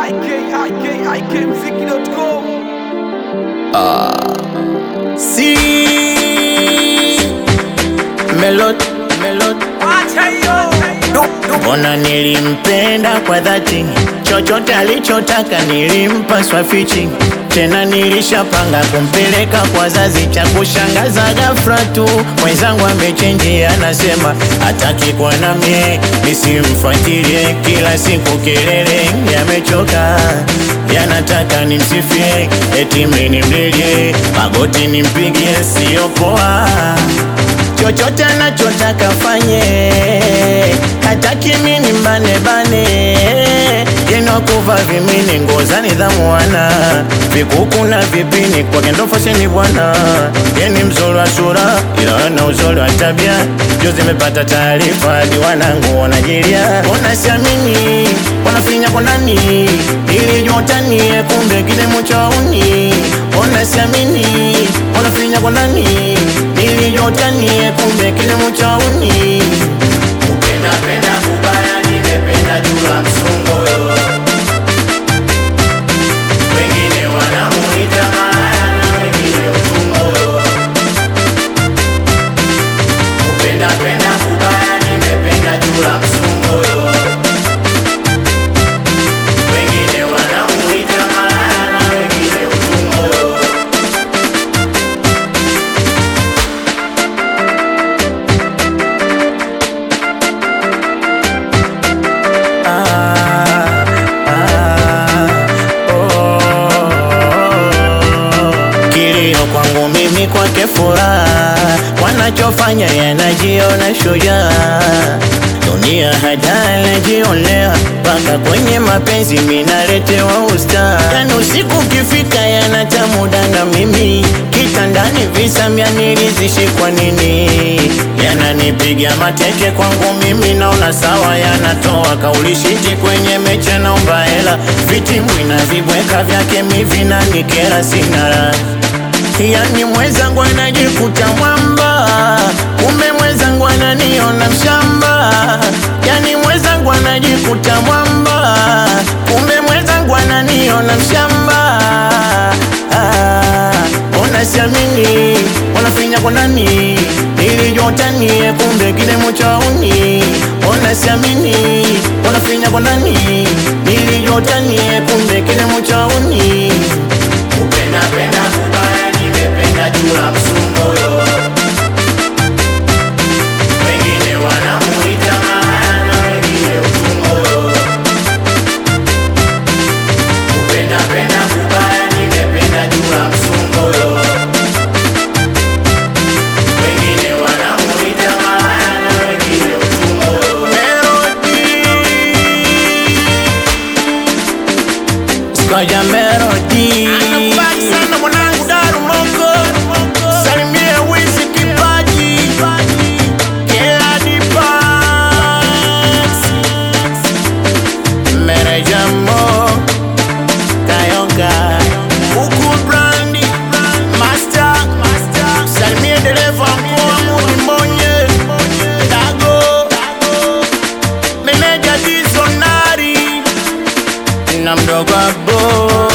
ikikmziki.com Si Melot Melot Mbona nilimpenda kwa dhati, chochote alichotaka nilimpa swafichi, tena nilishapanga kumpeleka kwa wazazi. Cha kushangaza ghafla tu mwenzangu amechenji, anasema hataki kuwa na mie, nisimfuatilie kila siku, kelele yamechoka, yanataka nimsifie, eti mimi nimlilie, magoti nimpigie, sio poa chochote anachotaka fanye, hataki mini mbane bane, yenokuva vimini nguo za nidhamu wana vikuku na vipini kwake ndo fasheni bwana, yeni mzuri wa sura ila ana uzuri wa tabia. Juzi nimepata taarifa hadi wanangu wanajilia, wanasiamini wanafinya kwa ndani, nilijua utanie, kumbe kilimo cha uni. Wanasiamini wanafinya kwa ndani, nilijua utanie, kumbe kilimo cha uni. Kupenda penda kubaya, nimependa jula msungo wengine wanamuita malaya na wengine utumbo. Kupenda penda kubaya, nimependa jula msungo wengine wanamuita malaya na wengine utumbo. Ah, ah, oh. Kilio kwangu mimi kwake furaha, wanachofanya yanajiona shujaa. Dunia hata najionea mpaka kwenye mapenzi minaletewa usta. Yani usiku ukifika yanatamuda na mimi kitandani visa mia nilizishi kwa nini yananipiga mateke kwangu mimi naona sawa, yanatoa kauli shiti kwenye mecha, naomba hela vitimbwi na vibweka vyake mivinanikera, sina raha Yani mwenzangu anajikuta mwamba, kumbe mwenzangu ananiona mshamba. Yani mwenzangu anajikuta mwamba, kumbe mwenzangu ananiona mshamba. Ah, Mbona siamini wanafinya kwa nani, nilijua utanie, kumbe kilimo cha uni. Mbona siamini wanafinya kwa nani, nilijua utanie, kumbe kilimo cha uni. Kupenda penda kubaya, nimependa jula msungoyo. Wengine wanamuita malaya na wengine utumbo. Kupenda penda kubaya, nimependa jula msungoyo. Wengine wanamuita malaya na wengine utumbo. Melody Skoja Melody Anakubali sana mwanangu Daru Moko Salimie Wizi Kipaji Kila Dipax Mereja Mo Kayoga Kuku Brandi Master Salimie dereva mkoa Mudi Mbonye Dago Meneja Dizonari na mdogo abo